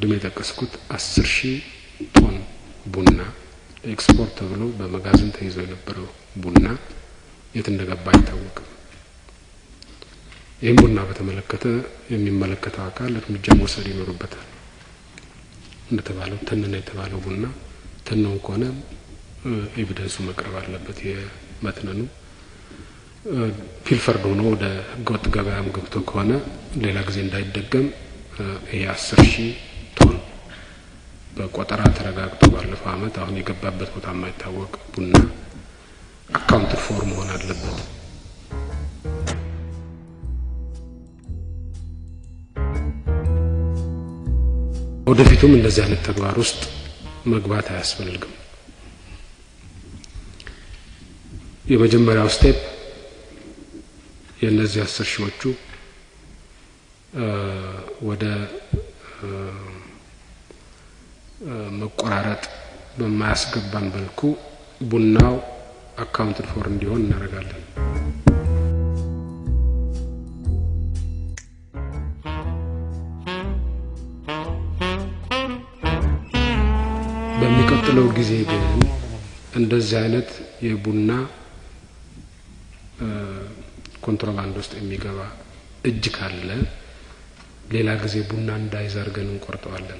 ቅድም የጠቀስኩት አስር ሺህ ቶን ቡና ኤክስፖርት ተብሎ በመጋዘን ተይዞ የነበረው ቡና የት እንደገባ አይታወቅም። ይህም ቡና በተመለከተ የሚመለከተው አካል እርምጃ መውሰድ ይኖርበታል። እንደተባለው ተነነ የተባለው ቡና ተነው ከሆነ ኤቪደንሱ መቅረብ አለበት። የመትነኑ ፒልፈርድ ሆኖ ወደ ህገወጥ ገበያም ገብቶ ከሆነ ሌላ ጊዜ እንዳይደገም ይሄ አስር ሺህ ቶን በቆጠራ ተረጋግጦ ባለፈው አመት አሁን የገባበት ቦታ የማይታወቅ ቡና አካውንትድ ፎር መሆን አለበት። ወደፊቱም እንደዚህ አይነት ተግባር ውስጥ መግባት አያስፈልግም። የመጀመሪያው ስቴፕ የእነዚህ አስር ሺዎቹ ወደ መቆራረጥ በማያስገባን መልኩ ቡናው አካውንትድ ፎር እንዲሆን እናደርጋለን። በሚቀጥለው ጊዜ ግን እንደዚህ አይነት የቡና ኮንትሮባንድ ውስጥ የሚገባ እጅ ካለ ሌላ ጊዜ ቡና እንዳይዝ አድርገን እንቆርጠዋለን።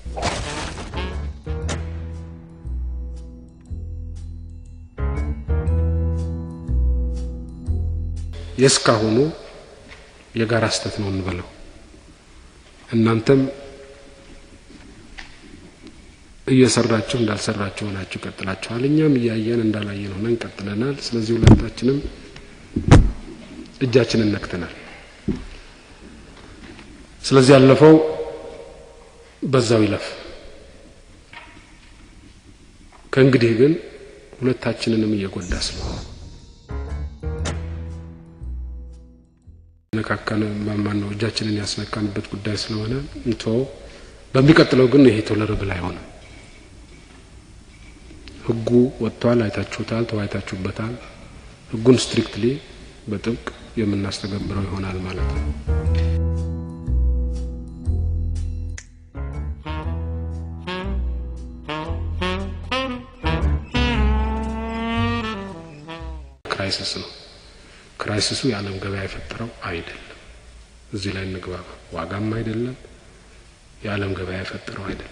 የእስካሁኑ የጋራ ስህተት ነው እንበለው። እናንተም እየሰራችሁ እንዳልሰራችሁ ሆናችሁ ቀጥላችኋል። እኛም እያየን እንዳላየን ሆነን ቀጥለናል። ስለዚህ ሁለታችንም እጃችንን ነክተናል። ስለዚህ ያለፈው በዛው ይለፍ። ከእንግዲህ ግን ሁለታችንንም እየጎዳ ስለሆነ ነካካን ማማን ነው እጃችንን ያስነካንበት ጉዳይ ስለሆነ እንቶ በሚቀጥለው ግን ይሄ ቶለረብል አይሆንም። ህጉ ወጥቷል፣ አይታችሁታል፣ ተወያይታችሁበታል። ህጉን ስትሪክትሊ በጥብቅ የምናስተገብረው ይሆናል ማለት ነው። ክራይሲስ ነው። ክራይሲሱ የዓለም ገበያ የፈጠረው አይደለም። እዚህ ላይ እንግባባ። ዋጋም አይደለም፣ የዓለም ገበያ የፈጠረው አይደለም።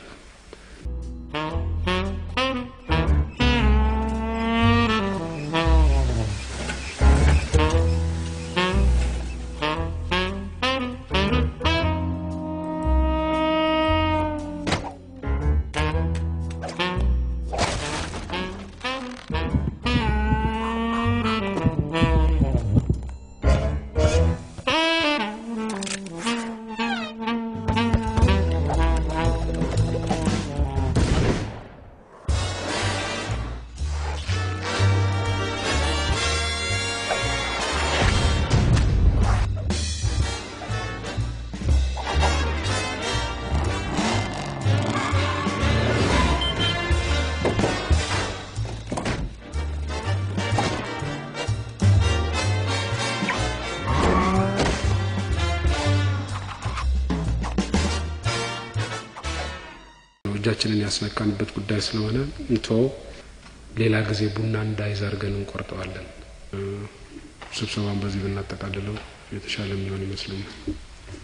እጃችንን ያስነካንበት ጉዳይ ስለሆነ እንቶ ሌላ ጊዜ ቡና እንዳይዝ አድርገን እንቆርጠዋለን። ስብሰባን በዚህ ብናጠቃልለው የተሻለ የሚሆን ይመስለኛል።